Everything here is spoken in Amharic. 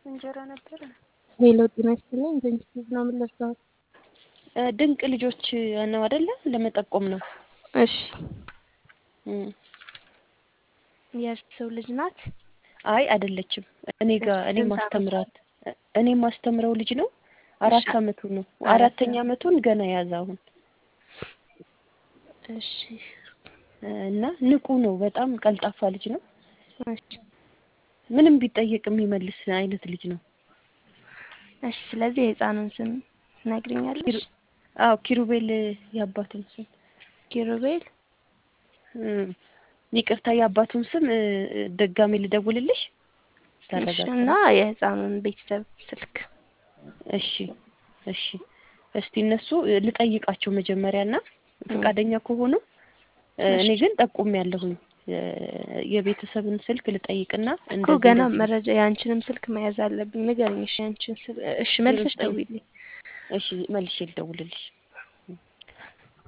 እንጀራ ነበረ። ሄሎ ጤና ይስጥልኝ። በኢንስቲትዩት ነው የምንለብሰው። ድንቅ ልጆች ነው አይደለ? ለመጠቆም ነው። እሺ እም። የሰው ልጅ ናት። አይ አይደለችም። እኔ ጋር እኔ ስንት ማስተምራት እኔ ማስተምረው ልጅ ነው። አራት እሺ። አመቱ ነው። አራት አራተኛ አመቱን ገና ያዘ አሁን እሺ እና ንቁ ነው። በጣም ቀልጣፋ ልጅ ነው። እሺ ምንም ቢጠየቅ የሚመልስ አይነት ልጅ ነው። እሺ። ስለዚህ የህፃኑን ስም ትነግሪኛለሽ? ኪሩ- አዎ ኪሩቤል የአባቱን ስም ኪሩቤል እም፣ ይቅርታ የአባቱን ስም እ፣ ድጋሜ ልደውልልሽ እሺ። ታረጋግጥ። እና የህፃኑን ቤተሰብ ስልክ እሺ እሺ። እስቲ እነሱ እ፣ ልጠይቃቸው መጀመሪያ እና ፈቃደኛ ከሆኑ እ፣ እኔ እሺ። ግን ጠቁም ያለሁኝ የቤተሰብን ስልክ ልጠይቅና እኮ እንደዚህ ገና እንደዚህ መረጃ የአንቺንም ስልክ መያዝ አለብኝ። ንገሪኝ። እሺ ያንቺን ስልክ እሺ፣ መልሰሽ ዘጠኝ ደውይልኝ። እሺ መልሼ ልደውልልሽ።